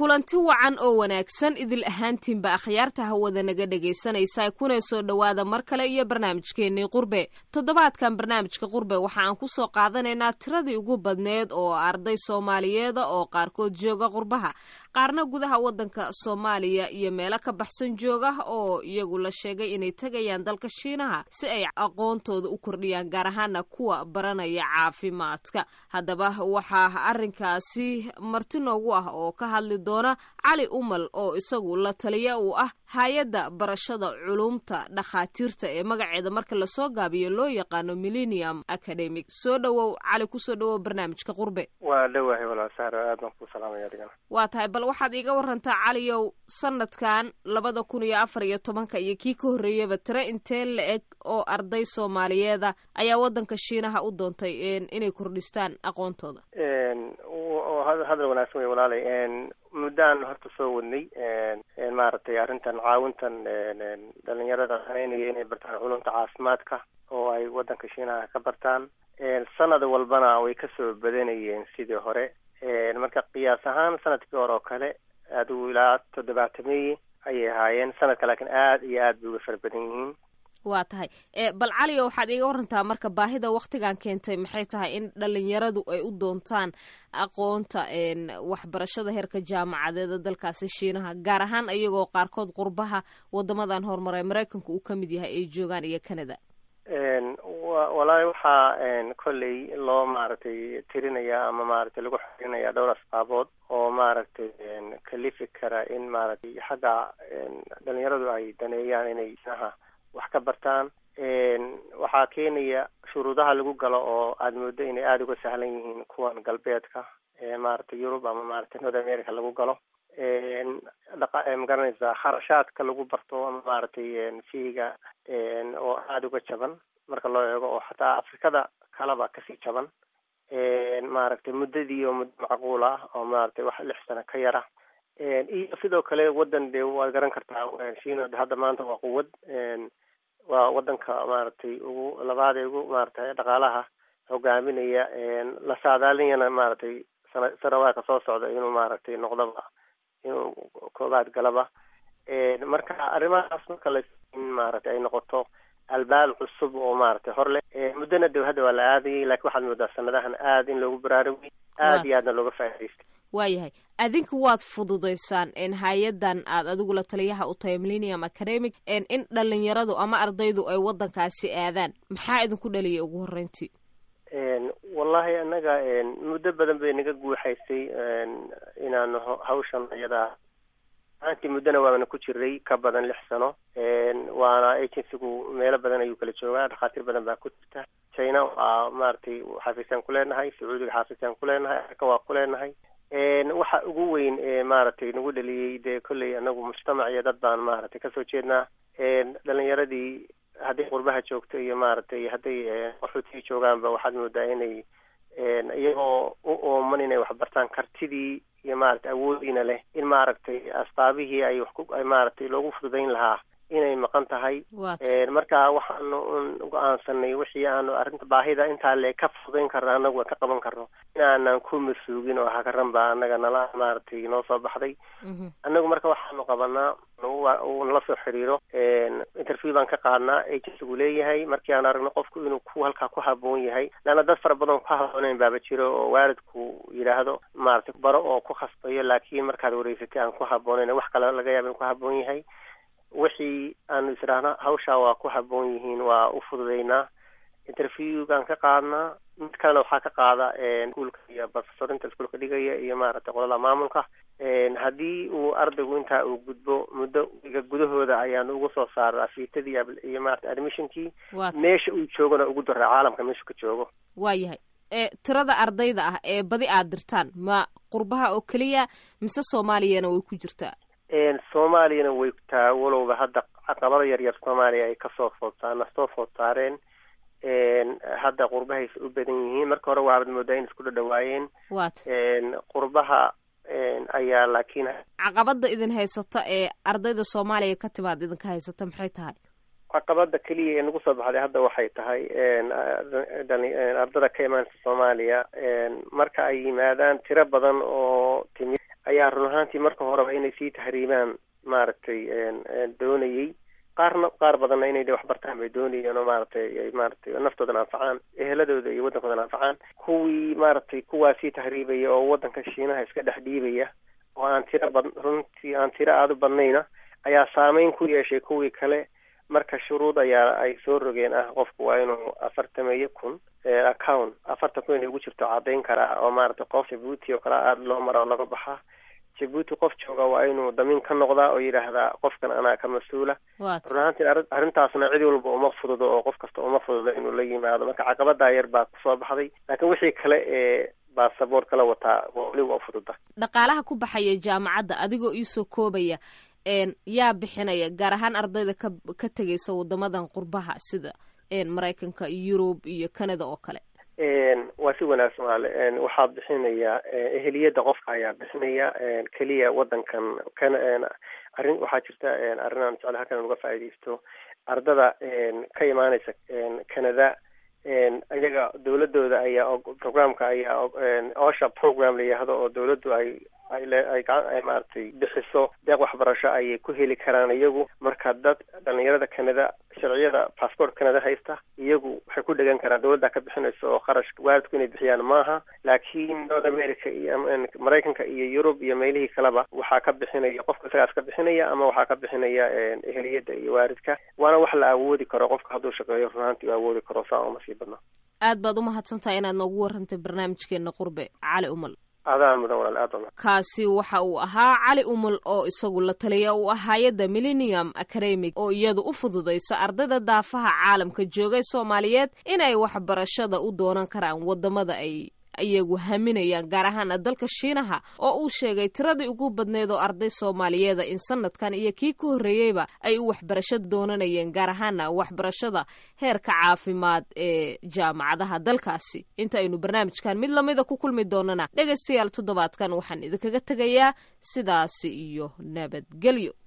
kulanti wacan oo wanaagsan idil ahaantiinba akhyaarta hawada naga dhegaysanaysa kuna soo dhowaada mar kale iyo barnaamijkeennii qurbe toddobaadkan barnaamijka qurbe waxa aan ku soo qaadanaynaa tiradii ugu badneed oo arday soomaaliyeeda oo qaarkood jooga qurbaha qaarna gudaha waddanka soomaaliya iyo meelo ka baxsan jooga oo iyagu la sheegay inay tegayaan dalka shiinaha si ay aqoontooda u kordhiyaan gaar ahaana kuwa baranaya caafimaadka haddaba waxaa arrinkaasi marti noogu ah oo ka hadli doona cali umal oo isagu la taliya uu ah hay-adda barashada culumta dhakhaatiirta ee magaceeda marka lasoo gaabiyo loo yaqaano millennium academic soo dhowow cali kusoo dhowow barnaamijka qurbe waa dhowahay walaal saaro aad baan kuu salaamaya adigana waa tahay bal waxaad iiga warantaa caliyow sanadkan labada kun iyo afar iyo tobanka iyo kii ka horreeyaba tiro intee la eg oo arday soomaaliyeeda ayaa waddanka shiinaha u doontay inay kordhistaan aqoontooda hadal wanaagsan wey walaalay muddaan horta soo wadnay maaragtay arrintan caawintan dhalinyarada haneynaya inay bartaan culumta caafimaadka oo ay waddanka shiinaha ka bartaan sanad walbana way kasoo badanayeen sidii hore marka qiyaas ahaan sanadkii hore oo kale adigu ilaa toddobaatameye ayay ahaayeen sanadka laakiin aad iyo aad bay uga fara badan yihiin waa tahay bal caliyo waxaad iiga warantaa marka baahida waktigan keentay maxay tahay in dhalinyaradu ay u doontaan aqoonta waxbarashada heerka jaamacadeeda dalkaasi shiinaha gaar ahaan iyagoo qaarkood qurbaha wadamadan horumaray maraykanka uu ka mid yahay ay joogaan iyo canada walaahi waxaa kolley loo maaragtay tirinaya ama maaragtay lagu xirinaya dhowr asbaabood oo maaragtay kalifi kara in maaragtay xagga dhalinyaradu ay daneeyaan inay shiinaha wax ka bartaan waxaa keenaya shuruudaha lagu galo oo aada moodo inay aada uga sahlan yihiin kuwan galbeedka maaragtay yurub ama maaragtay north america lagu galo dhaqa magaranaysaa kharashaadka lagu barto ama maaragtay fiiga oo aada uga jaban marka loo eego oo xataa afrikada kaleba kasii jaban maaragtay muddadii oo muddo macquul ah oo maaragtay wax lix sano ka yara iyo sidoo kale waddan dee waad garan kartaa shiina hadda maanta waa quwad waa waddanka maaragtay ugu labaad ee ugu maaragtay dhaqaalaha hogaaminaya la saadaalinayana maaragtay sana sanawaadka soo socda inuu maaragtay noqdaba inuu koobaad galaba marka arrimahaas marka la in maaragtay ay noqoto albaab cusub oo maaragtay hor leh muddona de hadda waa la aadayay lakiin waxaad moodaa sanadahan aad in loogu baraarugay aad iyo aadna looga faa'idaystay waayahay adinku waad fududaysaan hay-adan aad adigu la taliyaha u tahay millennium academic in dhalinyaradu ama ardaydu ay waddankaasi aadaan maxaa idinku dhaliyay ugu horreyntii wallahi annaga muddo badan bay naga guuxaysay inaanu hawshan iyadaa aantii muddona waana ku jiray ka badan lix sano waana agencygu meelo badan ayuu kala joogaa dhakhaatiir badan baa ku jirta china waa maaragtay xaafisaan ku leenahay sacuudiga xaafisaan ku leenahay afrika waa ku leenahay waxa ugu weyn ee maaragtay nagu dhaliyey dee kolley anagu mujtamac iyo dad baan maaragtay kasoo jeednaa dhalinyaradii hadday qurbaha joogto iyo maaragtay hadday qaxootiga joogaanba waxaad moodaa inay iyagoo u ooman inay waxbartaan kartidii iyo maaragtay awoodiina leh in maaragtay asbaabihii ay wax ku ay maaragtay loogu fududayn lahaa inay maqan tahay marka waxaanu go-aansanay wixii aanu arrinta baahida intaa le ka fududayn karno anagu ka qaban karno inaanan ku masuugin oo hakaran baa anaga nala maaragtay noo soo baxday anagu marka waxaanu qabanaa uu nala soo xiriiro interview baan ka qaadnaa agencygu leeyahay markii aan aragno qofku inuu ku halkaa ku haboon yahay leanna dad fara badan ku habooneyn baaba jiro oo waalidku yidhaahdo maaragtay baro oo ku khasbayo laakiin markaad wareysatay aan ku habooneyn wax kale laga yaaba in ku haboon yahay wixii aanu israahna hawshaa waa ku haboon yihiin waa u fududeynaa interviewgaan ka qaadnaa mid kalena waxaa ka qaada iskuolka iyo professorinta iskuolka dhigaya iyo maaragtay qolada maamulka haddii uu ardaygu intaa uu gudbo muddo iga gudahooda ayaanu ugu soo saara afiitadii iyo maarata admissionkii meesha uu joogona ugu daraa caalamka meeshu ka joogo waa yahay tirada ardayda ah ee badi aad dirtaan ma qurbaha oo keliya mise soomaaliyana way ku jirtaa soomaaliyana way taa walowba hadda caqabada yar yar soomaaliya ay kasoo foodsaa nasoo food saareen hadda qurbahaysa u badan yihiin marka hore waaad moodaa in isku dhadhawaayeen wat qurbaha ayaa laakiin caqabada idin haysata ee ardayda soomaaliya ka timaad idinka haysata maxay tahay caqabada keliya ee nagu soo baxday hadda waxay tahay ardada ka imaansa soomaaliya marka ay yimaadaan tiro badan oo timid ayaa run ahaantii marka horeba inay sii tahriibaan maaragtay doonayey qaarna qaar badanna inay de wax bartaan bay doonayeen oo maaragtay ay maaragtay naftoodana anfacaan eheladooda iyo waddankoodana anfacaan kuwii maaragtay kuwaa sii tahriibaya oo waddanka shiinaha iska dhex dhiibaya oo aan tiro bad runtii aan tiro aada u badnayna ayaa saameyn ku yeeshay kuwii kale marka shuruud ayaa ay soo rogeen ah qofku waa inuu afartameeyo kun account afartan kun inay ugu jirto caddayn karaa oo maaragtay qof jabuuti oo kale aada loo mara oo laga baxaa jabuuti qof jooga waa inuu damiin ka noqdaa oo yidhaahdaa qofkan anaa ka mas-uula run ahaantii arrintaasna cid walba uma fududo oo qof kasta uma fududo inuu la yimaado marka caqabadaa yar baa kusoo baxday laakiin wixii kale ee baasaboor kala wataa weli waa ufududa dhaqaalaha ku baxaya jaamacadda adigoo iisoo koobaya yaa bixinaya gaar ahaan ardayda ka ka tegaysa wadamadan qurbaha sida maraykanka yurub iyo canada oo kale waa si wanaagsan waale waxaa bixinaya eheliyadda qofka ayaa bixinaya keliya waddankan kan arrin waxaa jirta arrin aan jecla halkan uga faaidaysto ardada ka imaaneysa canada iyaga dawladooda ayaa programka ayaa osha program la yihahdo oo dawladdu ay ay gacan ay maaragtay bixiso deeq waxbarasho ayay ku heli karaan iyagu marka dad dhalinyarada canada sharciyada passport canada haysta iyagu waxay ku dhegan karaan dawladda ka bixinaysa oo kharash waalidku inay bixiyaan maaha laakiin north america iyo maraykanka iyo yurub iyo meelihii kaleba waxaa ka bixinaya qofka isagaas ka bixinaya ama waxaa ka bixinaya eheliyadda iyo waalidka waana wax la awoodi karo qofka hadduu shaqeeyo runaantii u awoodi karo saa uma sii badna aad baad umahadsantahay inaad noogu warantay barnaamijkeena qurbe cali umal adaan mudan walaal aad badan kaasi waxa uu ahaa cali umul oo isagu la taliya uu ah hay-adda millennium academic oo iyadu u fududaysa ardayda daafaha caalamka joogay soomaaliyeed inay waxbarashada u doonan karaan wadamada ay iyagu haminayaan gaar ahaana dalka shiinaha oo uu sheegay tiradii ugu badneed oo arday soomaaliyeeda in sanadkan iyo kii ka horreeyeyba ay u waxbarasho doonanayeen gaar ahaana waxbarashada heerka caafimaad ee jaamacadaha dalkaasi inta aynu barnaamijkan mid lamida ku kulmi doonana dhegaystayaal toddobaadkan waxaan idinkaga tegayaa sidaasi iyo nabadgelyo